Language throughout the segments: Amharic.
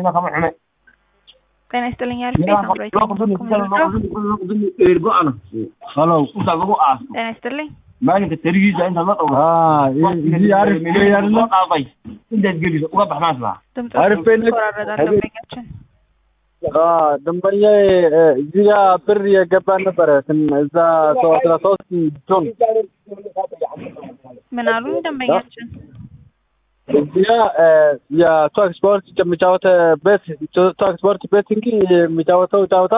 kama xume ጤና ይስጥልኝ አልፌ ሳምራዊት halo inta lagu aaso ጤና ይስጥልኝ maalinka tarigiisa inta la dhowro እዚህ አሪፍ ነው ያለ soo dhaafay intaad geliso uga baxnaas laha ድምጽ አሪፍ ነው። ይቆራረጣል ደንበኛችን ደንበኛ እዚህ ጋ ብር የገባ ነበረ ትን- እዛ ሰው አስራ ሶስት ጆን ምን አሉ ደንበኛችን እዚህ ጋ የቶክ ስፖርት የሚጫወተ ቤት ቶክ ስፖርት ቤት እንጂ የሚጫወተው ጫወታ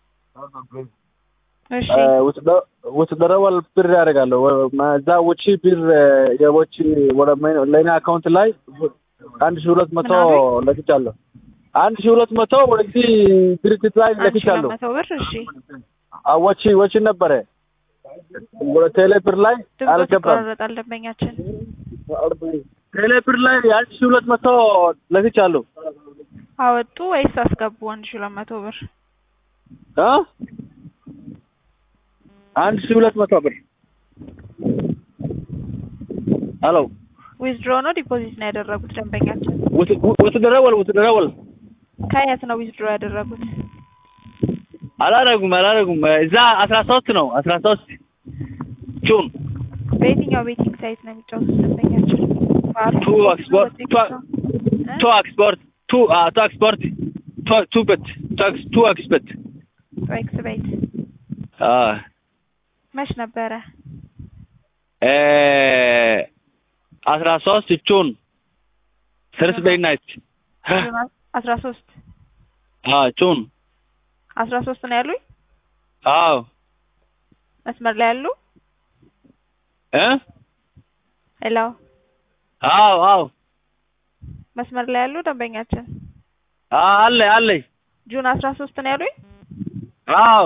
እሺ ውትደረወል ብር ያደርጋለሁ እዛ ውጪ ብር የቦች ወደ ለእኔ አካውንት ላይ አንድ ሺህ ሁለት መቶ ምን አሉኝ? ለክቻለሁ። አንድ ሺህ ሁለት መቶ ወደዚህ ድርጅት ላይ አንድ ሺህ ለክቻለሁ። ሁለት መቶ ብር እሺ ወጪ ወጪ ነበረ ወደ ቴሌ ብር ላይ ድምጽ አልገባም። ይቆራረጣል ደንበኛችን ቴሌ ብር ላይ አንድ ሺህ ሁለት መቶ ለክቻለሁ። አወጡ ወይስ አስገቡ አንድ ሺህ ሁለት መቶ ብር እ አንድ ሺህ ሁለት መቶ ብር ሄሎ ዊዝድሮ ነው ዲፖዚት ነው ያደረጉት ደንበኛችን ውትደረወል ውትደረወል ከየት ነው ዊዝድሮ ያደረጉት አላረጉም አላረጉም እዛ አስራ ሶስት ነው አስራ ሶስት ጁን በየትኛው ቤቲንግ ሳይት ነው የሚጫወቱት ደንበኛችን በአርቱ ቱ ኤክስፖርት ቱ ኤክስፖርት ቱ ቱ ኤክስፖርት ቱ ቱ ቤት ቱ ኤክስፖርት ኤክስ ቤት መች ነበረ አስራ ሶስት ጁን ተርስቤይ ናይት አስራ ሶስት ጁን አስራ ሶስት ነው ያሉኝ አዎ መስመር ላይ ያሉ እ ሄሎ አዎ አዎ መስመር ላይ ያሉ ደንበኛችን አለ አለ ጁን አስራ ሶስት ነው ያሉኝ አዎ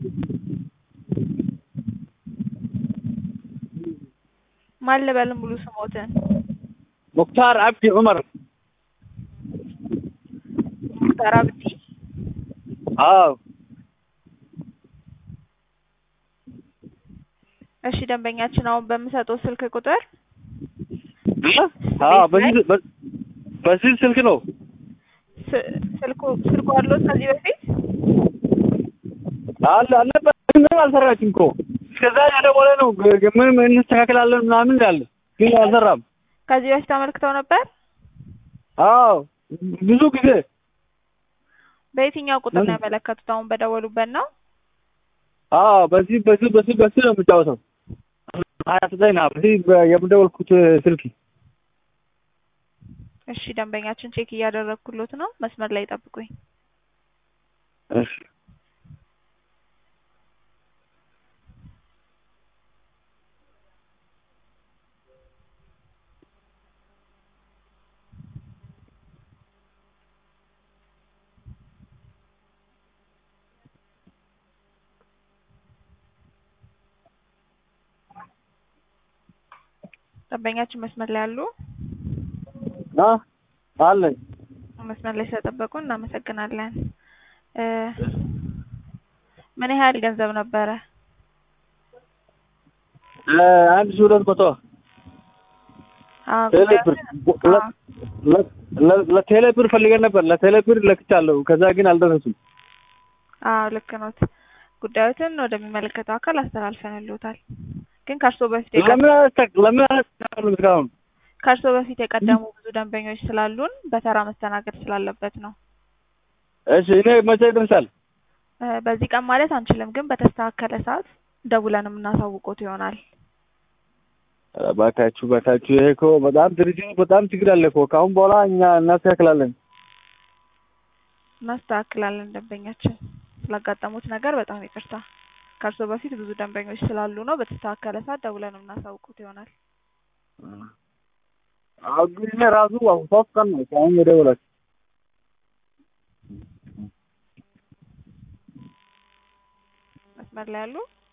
ማን ልበል ሙሉ ስሞትን ሙክታር አብዲ ዑመር ሙክታር አብዲ አዎ እሺ ደንበኛችን አሁን በምሰጠው ስልክ ቁጥር አዎ በዚህ በ- በዚህ ስልክ ነው ስ- ስልኩ ስልኩ አለው ከዚህ በፊት አለ አልነበረ ምንም አልሰራችም እኮ እስከዛ ያደወለ ነው ግ- ግ- ምንም እንስተካከላለን ምናምን ያለ ግን አልሰራም ከዚህ በፊት አመልክተው ነበር አዎ ብዙ ጊዜ በየትኛው ቁጥር ነው ያመለከቱት አሁን በደወሉበት ነው አዎ በዚህ በዚህ በዚህ በዚህ ነው የምጫወተው ሀያ ዘጠኝ ና በዚህ በ- የምደወልኩት ስልክ እሺ ደንበኛችን ቼክ እያደረግኩሎት ነው መስመር ላይ ጠብቁኝ እሺ ደንበኛችን መስመር ላይ ያሉ አ አለኝ መስመር ላይ ስለጠበቁ እናመሰግናለን እ ምን ያህል ገንዘብ ነበረ እ አንድ ሺህ ሁለት መቶ አዎ ቴሌ ብር ጉዳዩን- ለ- ለ- ለ- ለቴሌ ብር ፈልገን ነበር ለቴሌ ብር ለክቻለሁ ከዛ ግን አልደረሱም አዎ ልክ ኖት ጉዳዮትን ወደሚመለከተው አካል አስተላልፈንልዎታል ግን ከእርስዎ በፊት የቀ- ለምን አላስተ- ለምን አላስተካከሉም እስካሁን ከእርስዎ በፊት የቀደሙ ብዙ ደንበኞች ስላሉን በተራ መስተናገድ ስላለበት ነው እሺ እኔ መቼ ይደርሳል እ በዚህ ቀን ማለት አንችልም ግን በተስተካከለ ሰዓት ደውለን የምናሳውቆት ይሆናል ኧረ እባካችሁ እባካችሁ ይሄ እኮ በጣም ድርጅቱ በጣም ችግር አለ እኮ ከአሁን በኋላ እኛ እናስተካክላለን እናስተካክላለን ደንበኛችን ስላጋጠሙት ነገር በጣም ይቅርታ ከእርስዎ በፊት ብዙ ደንበኞች ስላሉ ነው በተስተካከለ ሰዓት ደውለን የምናሳውቁት ይሆናል አሁን ግን እኔ ራሱ አሁን ሶስት ቀን ነው አሁን የደወላችሁ መስመር ላይ ያሉ